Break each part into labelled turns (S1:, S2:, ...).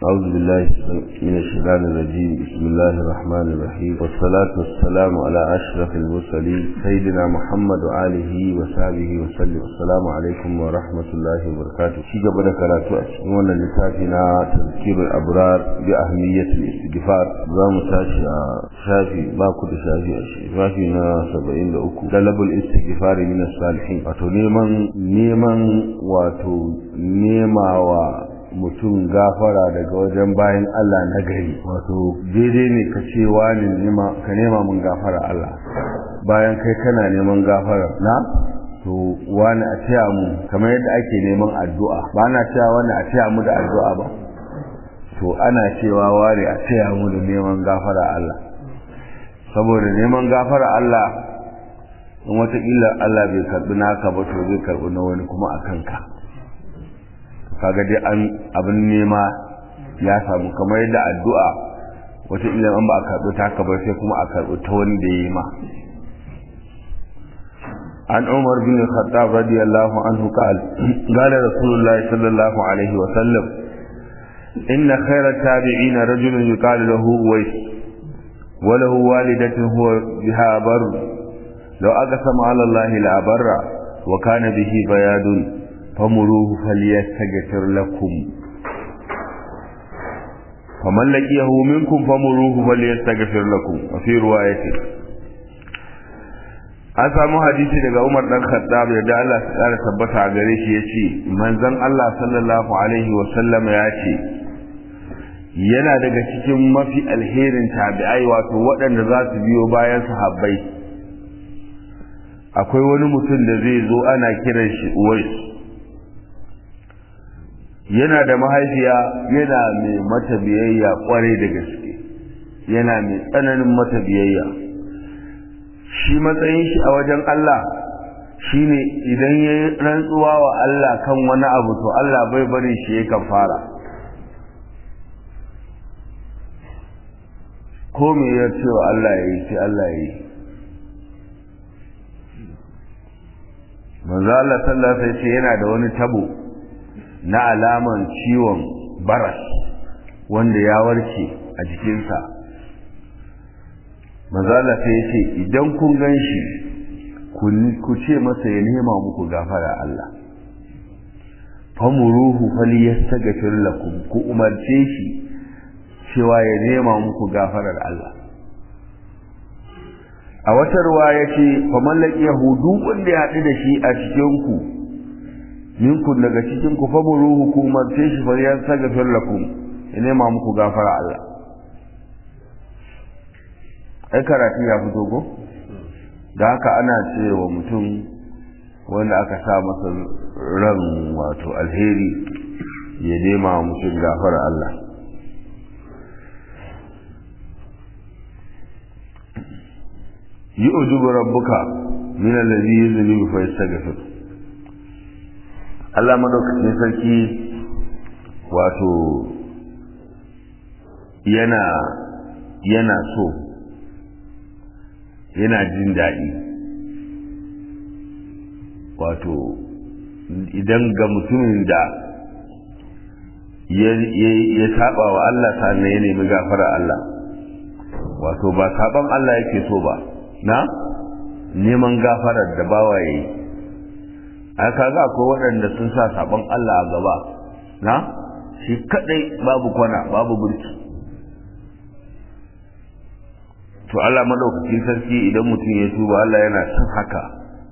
S1: أعوذ بالله من الشيطان الرجيم بسم الله الرحمن الرحيم والصلاة والسلام على أشرف المرسلين سيدنا محمد وآله وصحبه وسلم السلام عليكم ورحمة الله وبركاته في قبل كراتو أسمونا لتافنا تذكير الأبرار بأهمية الاستغفار زام تاشي شافي باكو شافي شافينا سبعين لأكو طلب الاستغفار من الصالحين واتو نيمان نيمان واتو نيما و mutum gafara daga wajen bayan Allah na gari wato daidai ne ka ce wani ka nema mun gafara Allah bayan kai kana neman gafara na to wani a taya mu kamar yadda ake neman addu'a ba na cewa wani a taya mu da addu'a ba to ana cewa wani a taya mu da neman gafara Allah saboda neman gafara Allah in wataƙila Allah bai karɓi naka ba to zai karɓi na wani kuma a kanka kaga dai an abin nema ya samu kamar yadda addu'a wata ila an ba a karɓi ta ka ba sai kuma a karɓi ta wanda ya yi ma an umar bin khattab radiyallahu anhu qal qala rasulullah sallallahu alaihi wa sallam inna khayra tabi'in rajulun yuqalu lahu uwais wa lahu walidatun huwa biha bar law aqsama ala allahi la barra wa kana bihi bayadun فمروه فليستغفر لكم فمن لقيه منكم فمروه فليستغفر لكم وفي رواية an samu hadisi daga Umar dan Khattab da Allah ya kara tabbata a gare shi yace manzon Allah sallallahu alaihi wa sallam ya ce yana daga cikin mafi alherin tabi'ai wato waɗanda za su biyo bayan sahabbai akwai wani mutum da zai zo ana kiran shi Uwais yana da mahaifiya yana mai mata biyayya kwarai da gaske yana mai tsananin mata biyayya shi matsayin shi a wajen Allah shine idan ya yi rantsuwa wa Allah kan wani abu to Allah bai bari shi ya kafara ko me ya ce wa Allah ya yi sai Allah ya yi manzo Allah sallallahu alaihi wasallam yana da wani tabo na alaman ciwon baras wanda ya warke a jikinsa mazala sai ya ce idan kun gan shi ku ce masa ya nema muku gafara Allah famuruhu fali yastaghfir lakum ku umarce shi cewa ya nema muku gafarar Allah a wata ruwa ya ce faman laqiyahu duk wanda ya haɗu da shi a cikin ku minkum daga cikin ku famuruhu ku umarce shi fa ya sagafir lakum ya nema muku gafara Allah ai karatu ya fito ko da haka ana cewa mutum wanda aka sa masa ran wato alheri ya nema mutum gafara Allah yi ujubu rabbuka min allazi yuzlimu fa yastaghfir Allah madaukakin sarki wato yana yana so yana jin daɗi wato idan ga mutumin da ya saba wa Allah sannan ya nemi gafara Allah wato ba saban Allah yake so ba na neman gafarar da bawa ya yi a kaga akwai waɗanda sun sa sabon Allah a gaba na shi kadai babu kwana babu burki to Allah madaukakin sarki idan mutum ya tuba Allah yana son haka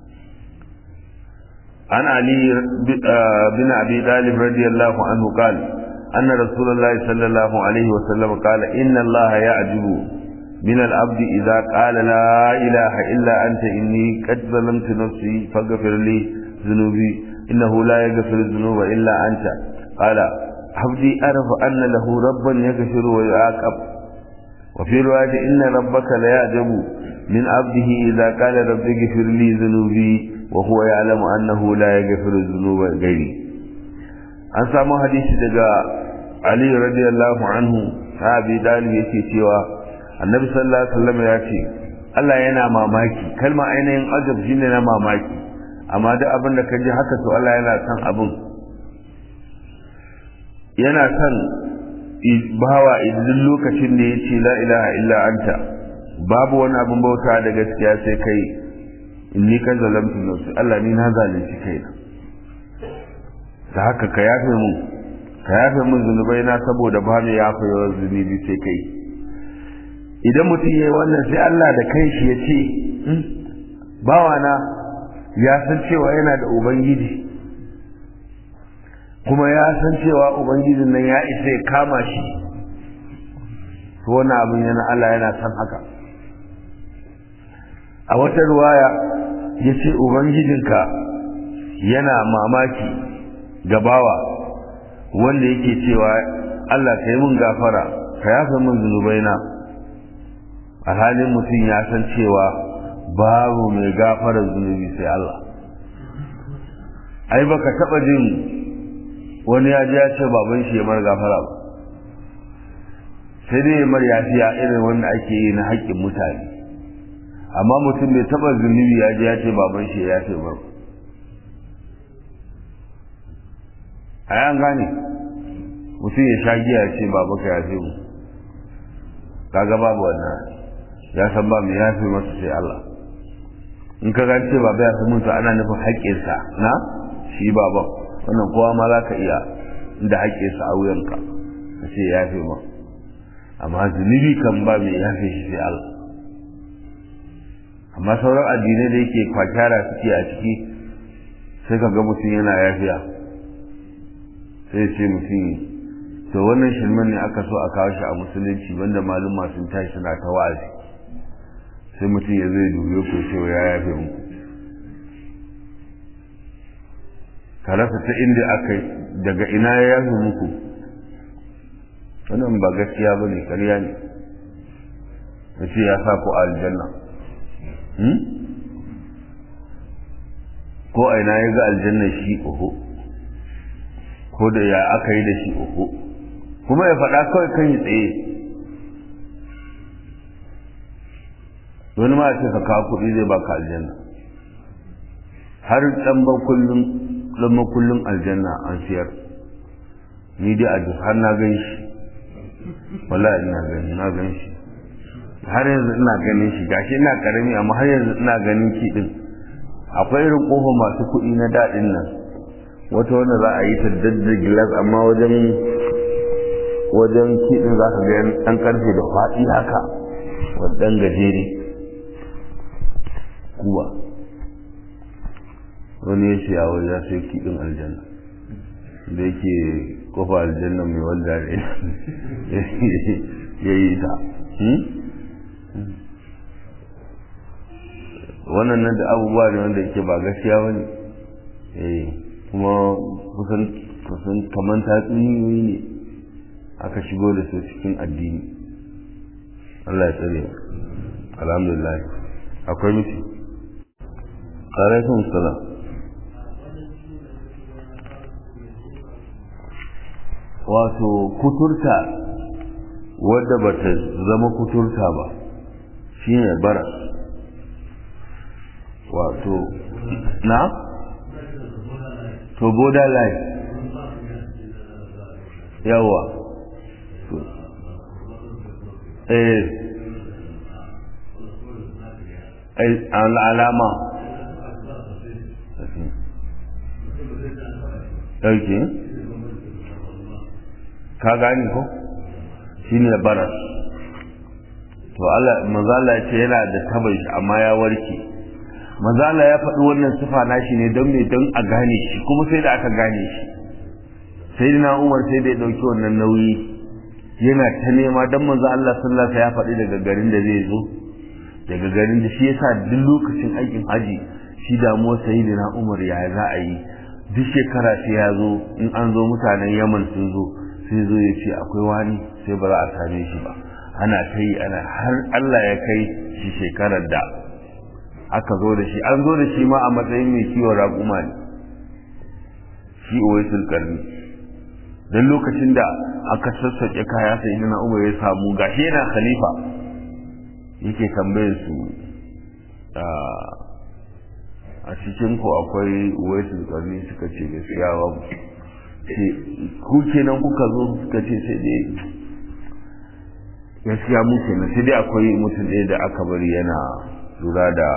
S1: an ali bin abi talib radiyallahu anhu qala anna rasulullah sallallahu alaihi wa sallam qala inna Allah ya'jibu من العبد إذا قال لا إله إلا أنت إني قد ظلمت نفسي فاغفر لي ذنوبي إنه لا يغفر الذنوب إلا أنت قال عبدي أعرف أن له ربا يغفر ويعاقب وفي رواية إن ربك ليعجب من عبده إذا قال رب اغفر لي ذنوبي وهو يعلم أنه لا يغفر الذنوب غيري an samu hadisi daga Ali radiyallahu anhu sahabi dalib yake cewa annabi sallallahu alaihi wasallam ya ce Allah yana mamaki kalma ainihin ajab shine na mamaki amma duk abin da ka ji haka to Allah yana son abin yana son bawa idan lokacin da ya ce la ilaha illa anta babu wani abin bauta da gaskiya sai kai inni kan zalamtu nafsi Allah ni na zalunci kaina da haka ka yafe mu ka yafe mun zunubai na saboda ba mu yafe yawan zunubi sai kai idan mutum ya yi wannan sai Allah da kai shi ya ce bawana ya san cewa yana da ubangiji kuma ya san cewa ubangijin nan ya isa ya kama shi to wani abin yana Allah yana san haka a wata ruwaya ya ce ubangijinka yana mamaki gabawa wanda yake cewa Allah ka yi mun gafara ka yafe mun zunubaina a halin mutum ya san cewa babu mai gafara zunubi sai Allah ai baka taba jin wani ya ji ya ce baban shi ya mar gafara ba sai dai mar yafiya irin wanda ake yi na haƙƙin mutane amma mutum bai taba zunubi ya ji ya ce baban shi ya yafe mar a yan gane mutum ya sha giya ya ce baba ka yafe mu kaga babu wannan ya san ba mai yafe masa sai Allah in ka gance baba ya san mutu ana nufin haƙƙinsa na shi baban wannan kowa ma za ka iya inda haƙƙinsa a wuyanka ka ce ya yafe ma amma zunubi kan ba mai yafe shi sai Allah amma sauran addinai da yake kwakyara suke a ciki sai ka ga mutum yana yafiya sai ce mutum to wannan shirman ne aka so a kawo shi a musulunci wanda maluma sun tashi suna ta wa'azi sai mutum ya zai dubiyo ko cewa ya yafe mu ka rasa ta inda aka daga ina ya yafe muku wannan ba gaskiya ba ne ƙarya ne ya ce ya sa ku aljanna ko a ina ya ga aljanna shi oho ko da ya aka yi da shi oho kuma ya faɗa kawai kan yi tsaye wani ma ce ka kawo kuɗi zai baka aljanna har ɗan kullum ɗan makullin aljanna an siyar ni dai a duk har na gan shi wallahi ina gani na gan shi har yanzu ina ganin shi gashi ina karami amma har yanzu ina ganin ki din akwai irin kofa masu kuɗi na daɗin nan wata wanda za a yi ta dadda gilas amma wajen wajen kiɗin za ka ga ɗan ƙarfe da faɗi haka wadan gajere kuwa wani ya ce yawon ya sai kiɗin aljanna da yake kofa aljanna mai wanda ya yi ta wannan nan da abubuwa ne wanda yake ba gaskiya ba ne kuma kusan kusan kamar tatsuniyoyi ne aka shigo da su cikin addini Allah ya tsare alhamdulillah akwai miki alaikum salam wato kuturta wadda bata zama kuturta ba shine baras wato na to borderline yawa eh alama ɗauke ka gani ko shi ne baras to Allah mazala ce yana da tabai shi amma ya warke mazala ya faɗi wannan sifa nashi ne don me don a gane shi kuma sai da aka gane shi sai na umar sai da ya ɗauki wannan nauyi yana ta nema don manzo Allah sallallahu ya faɗi daga garin da zai zo daga garin da shi yasa duk lokacin aikin haji shi damuwar sayyidina umar ya za a yi duk shekara sai ya zo in an zo mutanen yaman sun zo sai zo ya ce akwai wani sai ba za a same shi ba ana ta yi ana har Allah ya kai shi shekarar da aka zo da shi an zo da shi ma a matsayin mai kiwon raƙuma ne shi uwaisul karni don lokacin da aka sassaƙe kaya sai ina umar ya samu gashi yana khalifa yake tambayar su a cikin ku akwai uwaisul karni suka ce gaskiya babu ce ku kenan kuka zo suka ce sai dai gaskiya mu kenan sai dai akwai mutum ɗaya da aka bari yana lura da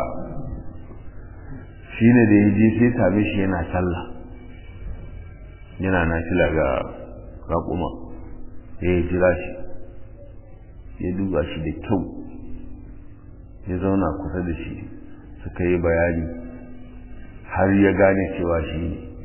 S1: shi ne da ya je sai same shi yana sallah yana nafila ga raƙuma ya yi jira shi ya duba shi da kyau ya zauna kusa da shi suka yi bayani har ya gane cewa shi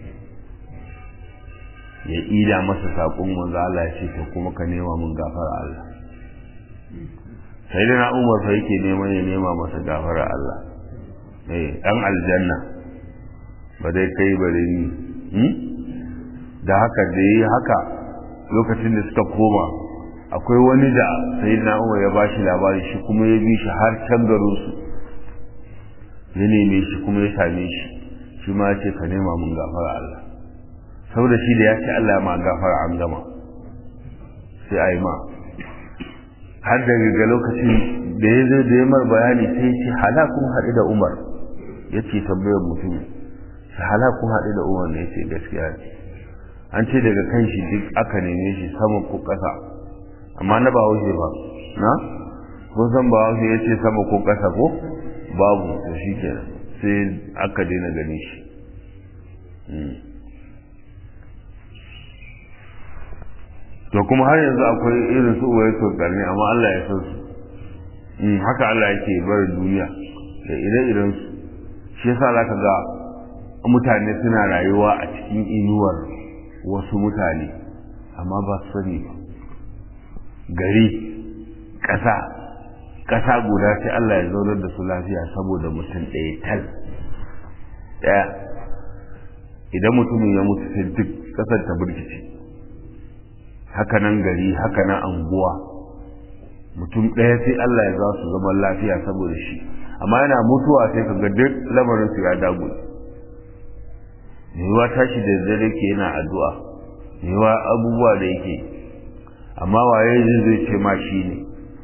S1: ya ida masa saƙon manzo Allah ya ce kuma ka nema mun gafara Allah sai da na umar fa yake neman ya nema masa gafara Allah eh dan aljanna ba dai kai bare ni da haka da yi haka lokacin da suka koma akwai wani da sai na umar ya bashi labari shi kuma ya bi shi har can garin su ya neme shi kuma ya same shi shi ma ya ce ka nema mun gafara Allah saboda shi da ya ce Allah ma gafara an gama sai a yi ma har daga lokacin da ya zo da ya mar bayani sai ce halakun haɗu da umar ya ce tambayar mutum shi halakun haɗu da umar ne ya ce gaskiya ne an ce daga kan shi duk aka neme shi sama ko ƙasa amma na ba haushe ba na kun san ba haushe ya ce sama ko ƙasa ko babu to shi kenan sai aka daina gani shi to kuma har yanzu akwai irin su uwaye tokarni amma Allah ya san su haka Allah yake barin duniya da ire-iren su shi yasa zaka ga mutane suna rayuwa a cikin inuwar wasu mutane amma ba su sani ba gari ƙasa ƙasa guda sai Allah ya zaunar da su lafiya saboda mutum ɗaya tal ɗaya idan mutumin ya mutu sai duk ƙasar ta birkice haka nan gari haka nan anguwa mutum ɗaya sai Allah ya za su zama lafiya saboda shi amma yana mutuwa sai ka ga duk lamarin su ya dagu yiwuwa tashi da dare ke yana addu'a yiwuwa abubuwa da yake amma waye zai zai ce ma shi ne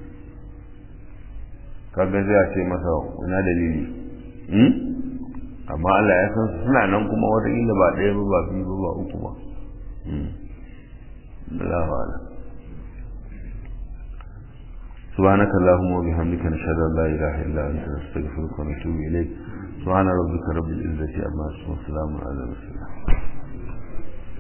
S1: kaga zai ce masa ina dalili amma Allah ya san suna nan kuma wataƙila ba ɗaya ba ba biyu ba ba uku ba الله أعلم سبحانك اللهم وبحمدك نشهد أن لا إله إلا أنت نستغفرك ونتوب إليك سبحان ربك رب العزة عما يصفون وسلام على المرسلين